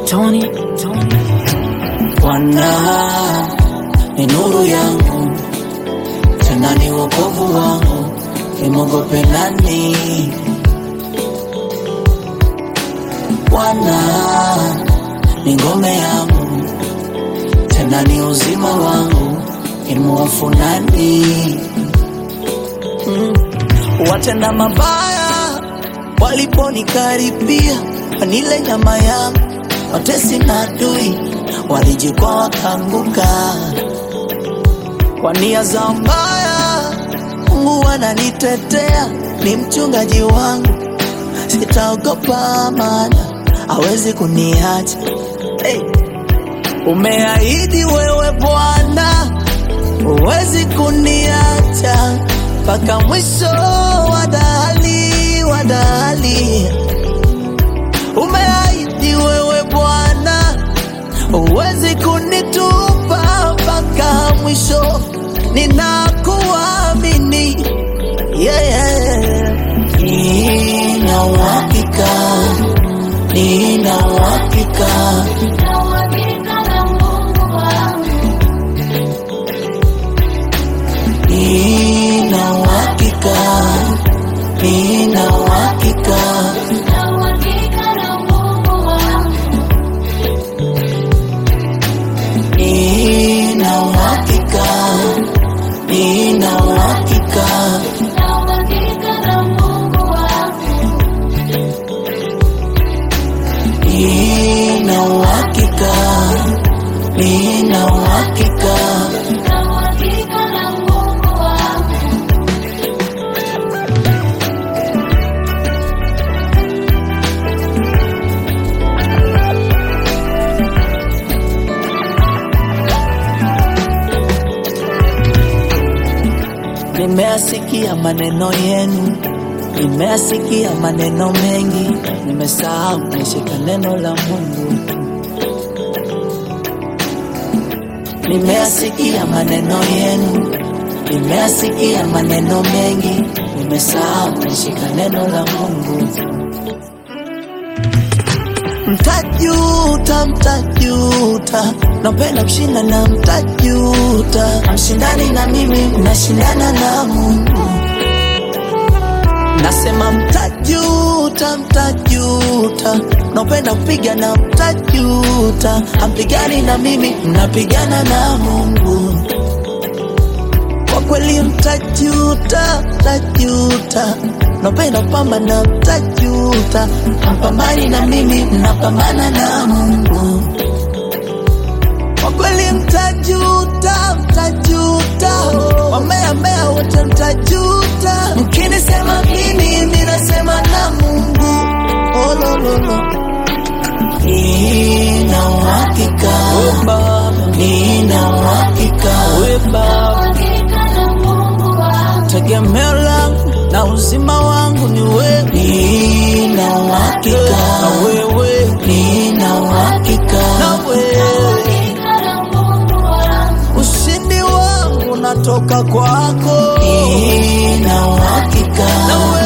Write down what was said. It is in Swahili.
Tony, Tony. Bwana ni nuru yangu, tena ni wokovu wangu, nimwogope nani? Bwana ni ngome yangu, tena ni uzima wangu, nimhofu nani? Mm. Watenda mabaya waliponikaribia, wanile nyama yangu, watesi na adui walijikwa wakaanguka kwa nia za mbaya. Mungu ananitetea, ni mchungaji wangu, sitaogopa maana hawezi kuniacha. Hey. Umeahidi wewe Bwana, huwezi kuniacha mpaka mwisho wa dahali wa dahali. Umeahidi wewe Bwana, huwezi kunitupa mpaka mwisho, ninakuamini yeah. Nina uhakika, nina uhakika nina uhakika, nina uhakika nina uhakika, nina uhakika nina uhakika, nina uhakika Nimeasikia maneno yenu, nimeasikia maneno mengi, nimesahau nishika neno la Mungu. Nimeasikia maneno yenu, nimeasikia maneno mengi, nimesahau nishika neno la Mungu. Mtajuta, mtajuta, napenda kushinda na mtajuta. Mshindani na mimi, mnashindana na Mungu. Nasema mtajuta, mtajuta, napenda kupiga na mtajuta. Hampigani na mimi, mnapigana na Mungu. Kwa kweli mtajuta, mtajuta, napenda kupambana, mtajuta. Hampambani na mimi, mnapambana na Mungu. Kwa kweli mtajuta, mtajuta, wamea mea wote mtajuta. Mkinisema mimi, mimi nasema na Mungu. Oh, lo, lo, lo. Nina uhakika, nina uhakika, tegemeo langu na uzima wangu ni wewe. Nina uhakika na wewe, nina uhakika na wewe, ushindi wangu unatoka kwako. Nina uhakika na wewe